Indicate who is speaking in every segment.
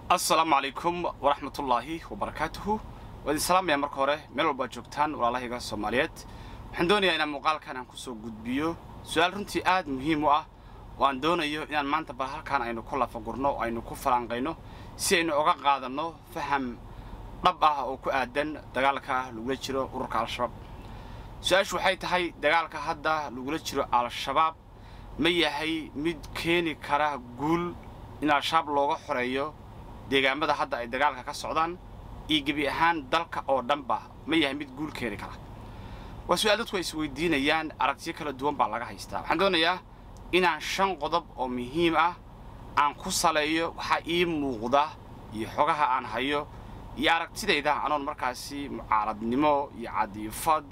Speaker 1: assalaamu calaykum waraxmatullaahi wabarakaatuhu waa idin salaamaya marka hore meel walbaad joogtaan walaalahayga soomaaliyeed waxaan doonayaa inaan muuqaalkan aan kusoo gudbiyo su-aal runtii aad muhiim u ah oo aan doonayo inaan maanta bal halkaan aynu ku lafagurno oo aynu ku falanqayno si aynu oga qaadanno faham dhab ah oo ku aadan dagaalka lagula jiro ururka al-shabaab su-aashu waxay tahay dagaalka hadda lagula jiro al-shabaab ma yahay mid keeni kara guul in al-shabaab looga xoreeyo deegaamada hadda ay dagaalka ka socdaan iyo gebi ahaan dalka oo dhanba ma yahay mid guul keeni kara waa su-aal dadku ay isweydiinayaan aragtiyo kala duwan baa laga haystaa waxaan doonayaa inaan shan qodob oo muhiim ah aan ku saleeyo waxaa ii muuqda iyo xogaha aan hayo iyo aragtidayda anoon markaasi mucaaradnimo iyo cadiifad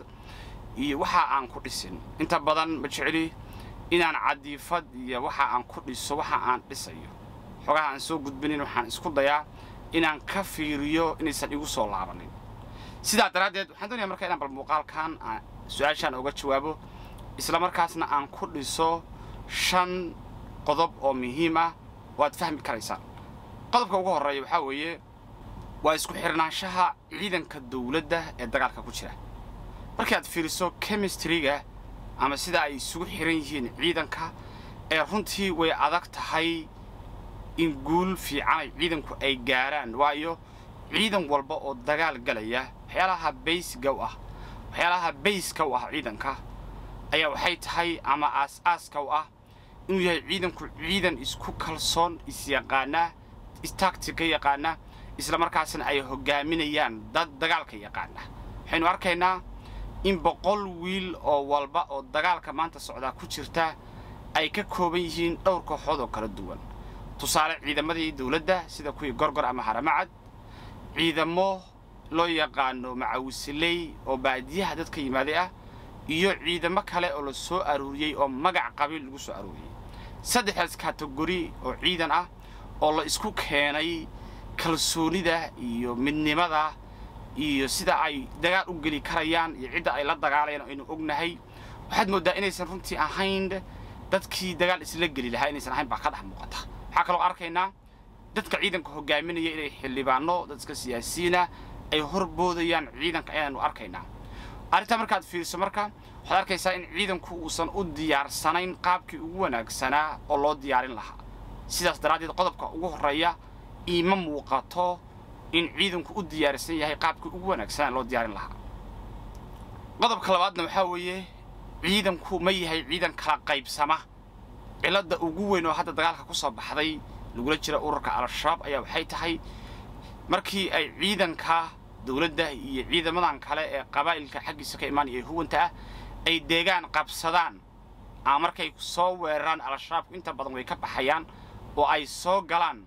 Speaker 1: iyo waxa aan ku dhisin inta badan ma jecli inaan cadiifad iyo waxa aan ku dhiso waxa aan dhisayo xogaha aan soo gudbinin waxaan isku dayaa inaan ka fiiriyo inaysan igu soo laabanin sidaa daraaddeed waxaan doonaya marka inaan bal muuqaalkan aan su-aashaan oga jawaabo isla markaasna aan ku dhiso shan qodob oo muhiim ah oo aad fahmi karaysaan qodobka ugu horreeya waxaa weeye waa isku xirnaanshaha ciidanka dawladda ee dagaalka ku jira markii aad fiiriso chemistryga ama sida ay isugu xiran yihiin ciidanka ee runtii way adag tahay in guul fiicanay ciidanku ay gaaraan waayo ciidan walba oo dagaal galaya waxyaalaha baysiga u ah waxyaalaha bayska u ah ciidanka ayaa waxay tahay ama aas-aaska u ah inuu yahay ciidanku ciidan isku kalsoon isyaqaana istactica yaqaana isla markaasna ay hogaaminayaan dad dagaalka yaqaana waxaynu arkaynaa in boqol wiil oo walba oo dagaalka maanta socdaa ku jirta ay ka kooban yihiin dhowr kooxood oo kala duwan tusaale ciidamadii dawladda sida kuwii gorgor ama haramacad ciidamo loo yaqaano macawisiley oo baadiyaha dadka yimaaday ah iyo ciidamo kale oo la soo aruuriyey oo magac qabiil lagu soo aruuriyey saddexdaas kategori oo ciidan ah oo la isku keenay kalsoonida iyo midnimada iyo sida ay dagaal u geli karayaan iyo cidda ay la dagaalayaan aynu ognahay waxaad mooddaa inaysan runtii ahayn dadkii dagaal isla geli lahaa inaysan ahayn baa ka dhex muuqata waxaa kaloo arkaynaa dadka ciidanka hogaaminaya inay xildhibaano dadka siyaasiyiina ay horboodayaan ciidanka ayaanu arkaynaa arrintaa markaad fiiriso marka waxaad arkaysaa in ciidanku uusan u diyaarsanayn qaabkii ugu wanaagsanaa oo loo diyaarin lahaa sidaas daraaddeed qodobka ugu horreeya iima muuqato in ciidanku u diyaarsan yahay qaabkii ugu wanaagsanaa loo diyaarin lahaa qodobka labaadna waxaa weeye ciidanku ma yahay ciidan kala qaybsama cilladda ugu weyn oo hadda dagaalka ku soo baxday lagula jira ururka al-shabaab ayaa waxay tahay markii ay ciidanka dawladda iyo ciidamadan kale ee qabaa'ilka xaggiisa ka imaanaya ee huwanta ah ay deegaan qabsadaan ama markay soo weeraraan al-shabaabku inta badan way ka baxayaan oo ay soo galaan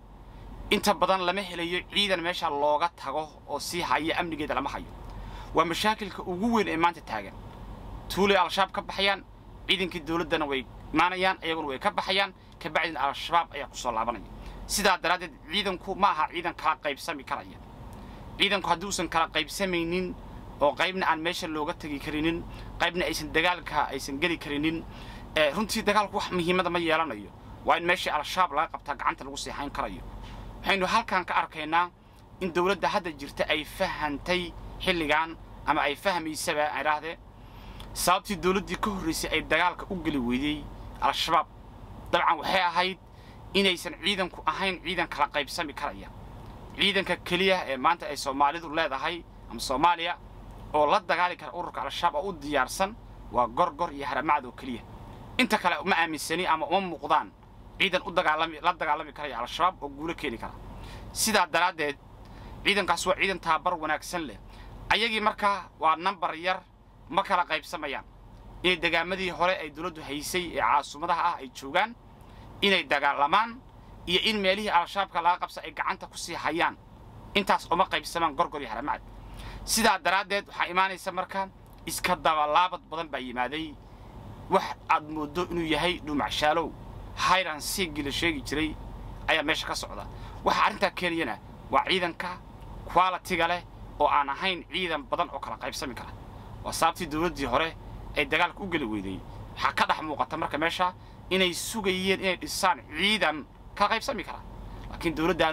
Speaker 1: inta badan lama helayo ciidan meesha looga tago oo sii haya amnigeeda lama hayo waa mashaakilka ugu weyn ee maanta taagan tuulay al-shabaab ka baxayaan ciidankii dawladdana way imaanayaan iyaguna way ka baxayaan kabacdina al-shabaab ayaa ku soo laabanaya sidaa daraaddeed ciidanku ma aha ciidan kala qaybsami karaya ciidanku hadduusan kala qaybsamaynin oo qaybna aan meesha looga tegi karinin qaybna aysan dagaalka aysan geli karinin runtii dagaalku wax muhiimada ma yeelanayo waa in meeshii al-shabaab laga qabtaa gacanta lagu sii hayn karayo waxaynu halkan ka arkaynaa in dawladda hadda jirta ay fahantay xilligan ama ay fahmaysaba idhaahdee sababtii dawladdii ka horraysay ay dagaalka u geli weydey al-shabaab dabcan waxay ahayd inaysan ciidanku ahayn ciidan kala qaybsami karaya ciidanka keliya ee maanta ay soomaalidu leedahay ama soomaaliya oo la dagaali kara ururka al-shabaab oo u diyaarsan waa gorgor iyo haramacad oo keliya inta kale uma aaminsani ama uma muuqdaan ciidan u dagaalami la dagaalami karaya al-shabaab oo guulo keeni kara sidaa daraaddeed ciidankaas waa ciidan tababar wanaagsan leh ayagii markaa waa nambar yar ma kala qaybsamayaan inay degaamadii hore ay dawladdu haysay ee caasumadaha ah ay joogaan inay dagaalamaan iyo in meelihii al-shabaabka laga qabsa ay gacanta ku sii hayaan intaas uma qaybsamaan gorgor iyo haramacad sidaa daraaddeed waxaa imaanaysa marka iska dabalaabad badan baa yimaaday wax aad mooddo inuu yahay dhuumacshaalow hayran siigii la sheegi jiray ayaa meesha ka socda waxa arrintaa keenayana waa ciidanka qualitiga leh oo aan ahayn ciidan badan oo kala qaybsami kara waa sababtii dawladdii hore ay dagaalka u geli weyday waxaa ka dhex muuqata marka meesha inay sugayeen inay dhisaan ciidan kala qaybsami kara laakiin dawladdaanu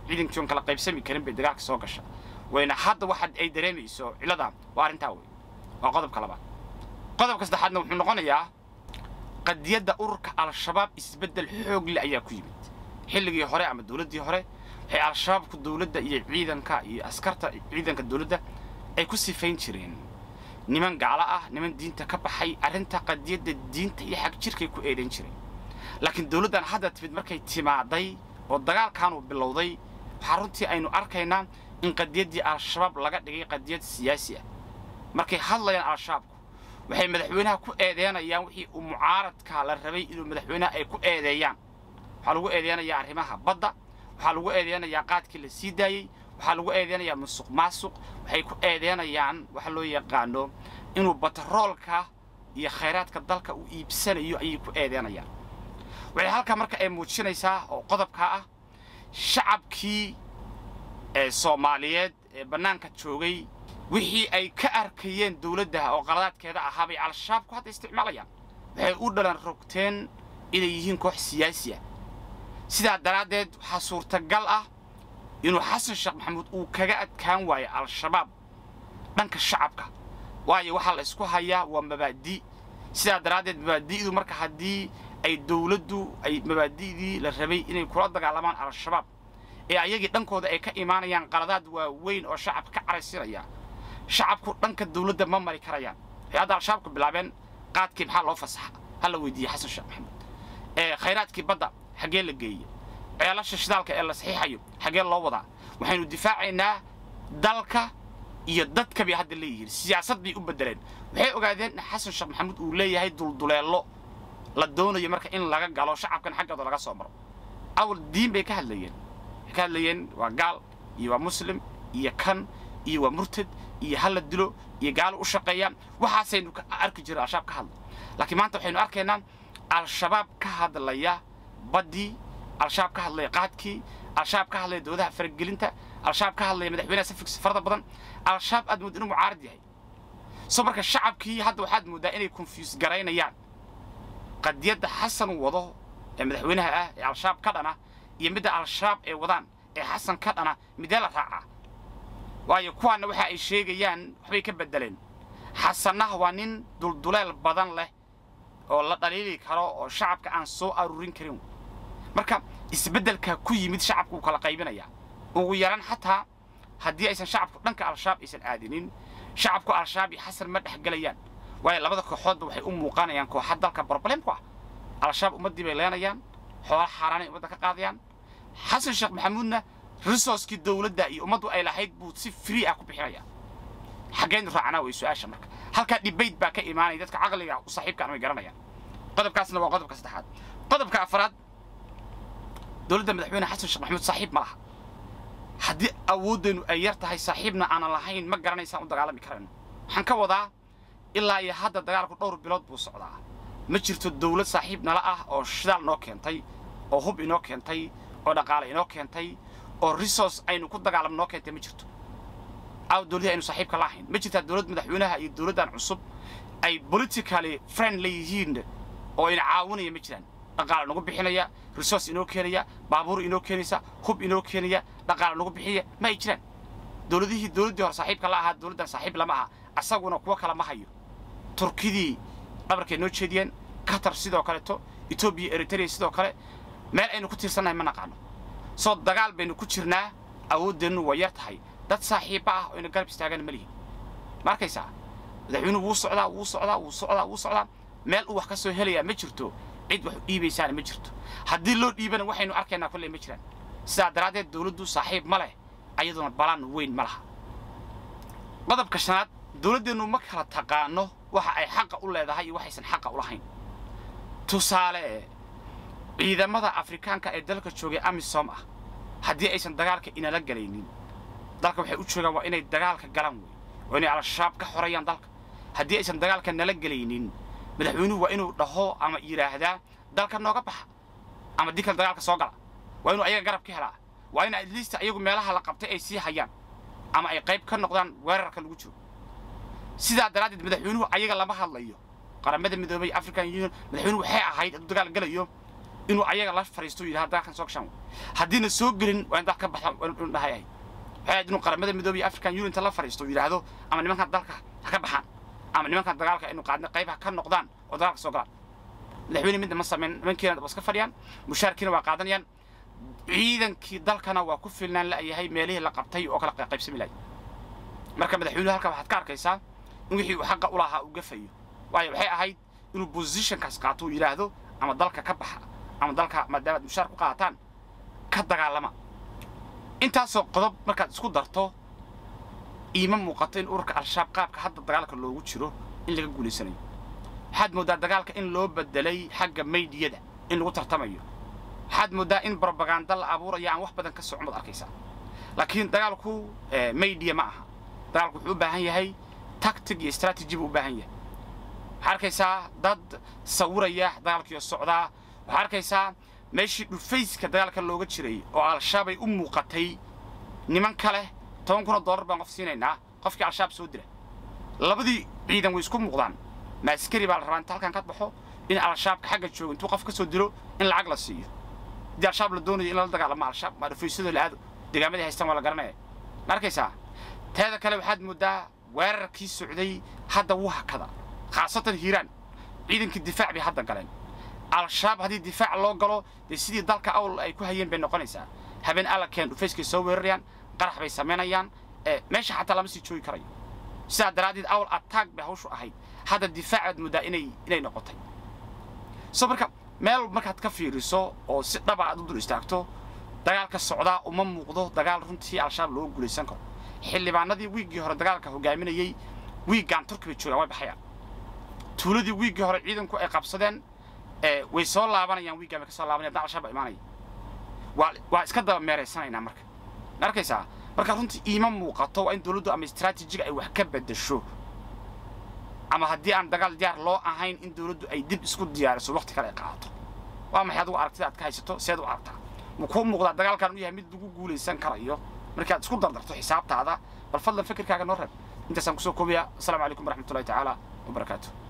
Speaker 1: ciidankii oon kala qaybsami karin bay dagaalka soo gasha wayna hadda waxa ay dareemayso ciladan waa arrintaa wey waa qodobka labaad qodobka saddexaadna wuxuu noqonayaa qadiyadda ururka al-shabaab isbeddel xoog leh ayaa ku yimid xilligii hore ama dowladdii hore waxay al-shabaabku dowladda iyo ciidanka iyo askarta ciidanka dowladda ay ku sifayn jireen niman gaalo ah niman diinta ka baxay arrinta qadiyadda diinta iyo xag jirkay ku eedayn jireen laakiin dowladdan hadda timid markay timaaday oo dagaalkaanu bilowday waxaa runtii aynu arkaynaa in qadiyaddii al-shabaab laga dhigay qadiyad siyaasi ah markay hadlayaan al-shabaabku waxay madaxweynaha ku eedeynayaan wixii uu mucaaradka la rabay inuu madaxweynaha ay ku eedeeyaan waxaa lagu eedeynayaa arrimaha badda waxaa lagu eedeynayaa qaadkii la sii daayey waxaa lagu eedeynayaa musuq maasuq waxay ku eedeynayaan waxa loo yaqaano inuu batroolka iyo khayraadka dalka uu iibsanayo ayay ku eedeynayaan waxay halkaa marka ay muujinaysaa oo qodobkaa ah shacabkii ee soomaaliyeed ee bannaanka joogay wixii ay ka arkayeen dowladda oo qaladaadkeeda ahaa bay al-shabaabku hadda isticmaalayaan waxay u dhalan rogteen inay yihiin koox siyaasi ah sidaa daraaddeed waxaa suurtagal ah inuu xasan sheekh maxamuud uu kaga adkaan waayo al-shabaab dhanka shacabka waayo waxaa la isku hayaa waa mabaadi' sidaa daraaddeed mabaadi'du marka haddii ay dowladdu ay mabaadi'dii la rabay inay kula dagaalamaan al-shabaab ee ayagii dhankooda ay ka imaanayaan qaladaad waaweyn oo shacabka ka caraysinaya shacabku dhanka dowladda ma mari karayaan waxay hadda al-shabaabku bilaabeen qaadkii maxaa loo fasaxa ha la weydiiyey xasan sheekh maxamuud ee khayraadkii badda xaggee la geeye ceelasha shidaalka ee la saxiixayo xaggee loo wadaa waxaynu difaacaynaa dalka iyo dadka bay hadda leeyihiin siyaasad bay u beddeleen waxay ogaadeen in xasan sheekh maxamuud uu leeyahay dulduleello la doonayo marka in laga galo shacabkan xaggooda laga soo maro awal diin bay ka hadlayeen waxay ka hadlayeen waa gaal iyo waa muslim iyo kan iyo waa murtad iyo ha la dilo iyo gaalo u shaqeeyaan waxaasaynu arki jira al-shabaab ka hadla laakiin maanta waxaynu arkaynaa al-shabaab ka hadlaya baddii al-shabaab ka hadlaya qaadkii al-shabaab ka hadlaya dowladaha faragelinta al-shabaab ka hadlaya madaxweynaha safiksa farada badan al-shabaab aad mood inuu mucaarad yahay soo marka shacabkii hadda waxaad mooddaa inay confuse garaynayaan qadiyadda xasan wado ee madaxweynaha ah ee al-shabaab ka dhana iyo midda al-shabaab ee wadaan ee xasan ka dhana midee la raacaa waayo kuwaanna waxa ay sheegayaan waxbay ka beddeleen xasannaha waa nin dulduleel badan leh oo la dhaliili karo oo shacabka aan soo aruurin karin marka isbeddelka ku yimid shacabku wuu kala qaybinayaa ugu yaran xataa haddii aysan shacabku dhanka al-shabaab aysan aadinin shacabku al-shabaab iyo xasan ma dhexgelayaan waayo labada kooxoodba waxay u muuqanayaan kooxa dalka broblemku ah al-shabaab ummaddii bay leenayaan xoola xaaraanay ummadda ka qaadayaan xasan sheekh maxamuudna resourcekii dowladda iyo ummaddu ay lahayd buu si free ah ku bixinaya xaggeen raacnaa way su-aasha marka halkaa debate baa ka imaanaya dadka caqliga u saaxiibkaan way garanayaan qodobkaasna waa qodobka saddexaad qodobka afraad dowladda madaxweyne xasan sheekh maxamuud saaxiib ma laha haddii awooddeennu ay yar tahay saaxiibna aanan lahayn ma garanaysaan u dagaalami karayno waxaan ka wadaa ilaa iyo hadda dagaalku dhowr bilood buu socdaa ma jirto dowlad saaxiib nala ah oo shidaal noo keentay oo hub inoo keentay oo dhaqaale inoo keentay oo resource aynu ku dagaalam noo keentay ma jirto aw dowladii aynu saaxiibka la ahayn ma jirtaa dowlad madaxweynaha iyo dowladdan cusub ay politically friend leeyihiin oo ina caawinaya ma jiraan dhaqaale nagu bixinaya resource inoo keenaya baabuur inoo keenaysa hub inoo keenaya dhaqaale nagu bixinaya ma ay jiraan dowladihii dowladdii hore saaxiibka la ahaa dowladdan saaxiib lama aha asaguna kuwo kale ma hayo turkidii dhabarkay noo jeediyeen qatar sidoo kaleeto etoobiya eritrea sidoo kale meel aynu ku tiirsannahay ma naqaano soo dagaal baynu ku jirnaa awooddeennu waa yar tahay dad saaxiibba ah oo ina garab istaagana ma lihin ma arkaysaa madaxweynuhu wuu socdaa wuu socdaa wuu socdaa wuu socdaa meel uu wax ka soo helayaa ma jirto cid wax u dhiibaysaana ma jirto haddii loo dhiibana waxaynu arkaynaa kolley ma jiraan sidaa daraaddeed dowladdu saaxiib ma leh ayaduna balaan weyn ma laha qodobka shanaad dowladdeennu ma kala taqaano waxa ay xaqa u leedahay iyo waxaysan xaqa u lahayn tusaale ciidamada afrikaanka ee dalka joogay amisom ah haddii aysan dagaalka inala galaynin dalka waxay u joogaan waa inay dagaalka galaan wey waa inay al-shabaab ka xorayaan dalka haddii aysan dagaalka nala gelaynin madaxweynuhu waa inuu dhaho ama yidhaahdaa dalka nooga baxa ama dikal dagaalka soo gala waa inuu ayaga garab ka helaa waa in atleast ayagu meelaha la qabtay ay sii hayaan ama ay qayb ka noqdaan weerarka lagu jiro sidaa daraaddeed madaxweynuhu ayaga lama hadlayo qaramada midoobay african union madaxweynuhu waxay ahayd hadduu dagaal galayo inuu ayaga la fariisto yidhaha dagaalkan soo gashaan haddiina soo gelin waa in dal ka baxda inu dhahay ahayd waxay ahayd inuu qaramada midoobay iyo african unionta la fariisto yidhaahdo ama nimankan dalka ha ka baxaan ama nimankan dagaalka inu qaadna qaybaha ka noqdaan oo dagaalka soo galaan madaxweyne midna ma samayn nimankiina waa iska fadhiyaan mushaarkiina waa qaadanayaan ciidankii dalkana waa ku filnaan la'yahay meelihii la qabtay oo kala qaybsami lahay marka madaxweynuhu halkaa waxaad ka arkaysaa in wixii uu xaqa u lahaa uu gafayo waayo waxay ahayd inuu positionkaas qaato uu yidhaahdo ama dalka ka baxa ama dalka maadaamaad mushaar ku qaataan ka dagaalama intaasoo qodob markaad isku darto iima muuqato in ururka al-shabaab qaabka hadda dagaalka loogu jiro in laga guulaysanayo waxaad mooddaa dagaalka in loo bedelay xagga maydiyada in lagu tartamayo waxaad mooddaa in brobaganda la abuurayo aan wax badan ka socon baad arkaysaa laakiin dagaalku maydiya ma aha dagaalku wuxuu u baahan yahay tactic iyo strategy buu u baahan yahay waxaa arkaysaa dad sawiraya dagaalkiio socdaa waxaa arkaysaa meeshii dhufayska dagaalka looga jiray oo al-shabaab ay u muuqatay niman kale toban kun oo dollar baan qof siinaynaa qofkii al-shabaab soo dira labadii ciidan way isku muuqdaan maaskari baa la rabaa inta halkan ka baxo in al-shabaabka xagga joogo intuu qof ka soo diro in lacag la siiyo haddii al-shabaab la doonayo in lala dagaalamo al-shabaab maa dhufaysadoo la aado deegaamadii haystaan waa la garanaya ma arkaysaa teeda kale waxaad mooddaa weerarkii socday hadda wuu hakada khaasatan hiiraan ciidankii difaac bay hadda galeen al-shabaab haddii difaac loo galo dee sidii dalka awl ay ku hayeen bay noqonaysaa habeen alla keen dhufayskay soo weerarayaan qarax bay samaynayaan meesha xataa lama sii joogi karayo sidaa daraaddeed awl attack bay hawshu ahayd hadda difaacaad mooddaa inay inay noqotay so marka meel markaad ka fiiriso oo si dhaba aad u dul istaagto dagaalka socdaa uma muuqdo dagaal runtii al-shabaab looga guulaysan karo xildhibaanadii wiiggii hore dagaalka hogaaminayey wiiggaan turki bay joogaan way baxayaan tuuladii wiiggii hore ciidanku ay qabsadeen way soo laabanayaan wiiggaan bay ka soo laabanayaan dan al-shabaab imaanaya waa waa iska daba meeraysanaynaa marka ma arkaysaa marka runtii iima muuqato waa in dowladdu ama istraatijiga ay wax ka beddesho ama haddii aan dagaal diyaar loo ahayn in dowladdu ay dib isku diyaariso waqti kale ay qaadato waa maxay adigu aragtida aad ka haysato seed u aragtaa ma kuu muuqdaa dagaalkan u yahay mid lagu guulaysan karayo markaad isku dardarto xisaabtaada bal fadlan fikirkaaga noo reeb intaasaan kusoo koobayaa asalaamu calaykum waraxmatullahi tacaala wabarakaatu